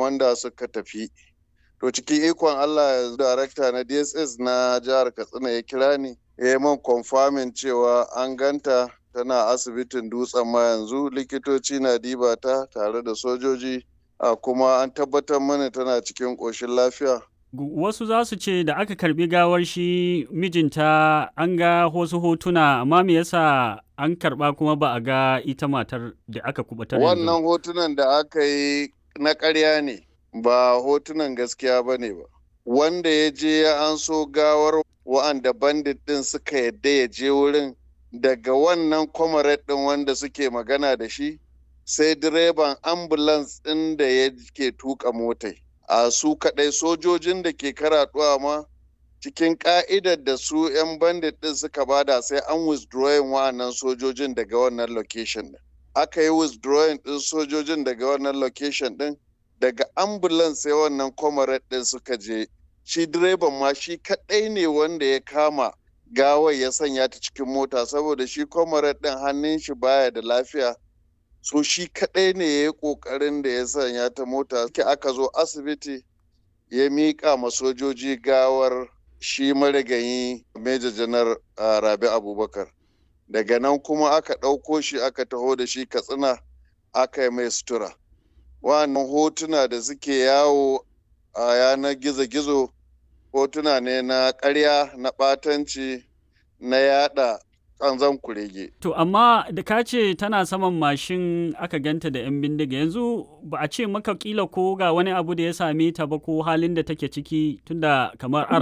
kwamanda suka tafi to cikin ikon allah darakta na dss na jihar katsina ya kira ni ya yi man confirming cewa an ganta tana asibitin dutsen ma yanzu likitoci na diba ta tare da sojoji a kuma an tabbatar mana tana cikin ƙoshin lafiya Wasu za su ce da aka karbi gawar shi mijinta an ga wasu hotuna amma me yasa an karba kuma ba a ga ita matar da aka kubatar Wannan hotunan da aka yi na ƙarya ne ba hotunan gaskiya ba ne ba. Wanda ya je ya an so gawar wa'anda bandit ɗin suka yadda ya je wurin daga wannan comrade ɗin wanda suke magana da shi sai direban ambulance ɗin da ya ke tuka motai. a su kaɗai sojojin da ke karaɗuwa ma cikin ƙa'idar da su 'yan bandit ɗin suka bada sai an withdrawing wa'annan sojojin daga wannan location ɗin. Aka yi withdrawing ɗin sojojin daga wannan location ɗin daga ambulance sai wannan comrade ɗin suka je. Shi direban ma shi kaɗai ne wanda ya kama gawar ya sanya ta cikin mota saboda shi comrade ɗin hannun shi baya da lafiya so shi kaɗai ne ya yi ƙoƙarin da ya sanya ta mota ke aka zo asibiti ya miƙa ma sojoji gawar shi marigayi Major janar rabi abubakar daga nan kuma aka ɗauko shi aka taho da shi katsina aka yi mai sutura wannan hotuna da suke yawo a yanar gizo-gizo hotuna ne na ƙarya na ɓatanci na yada kanzan kurege. To amma da ka ce tana saman mashin aka ganta da 'yan bindiga yanzu ba a ce maka kila ko ga wani abu da ya same ta ba ko halin da take ciki tunda kamar an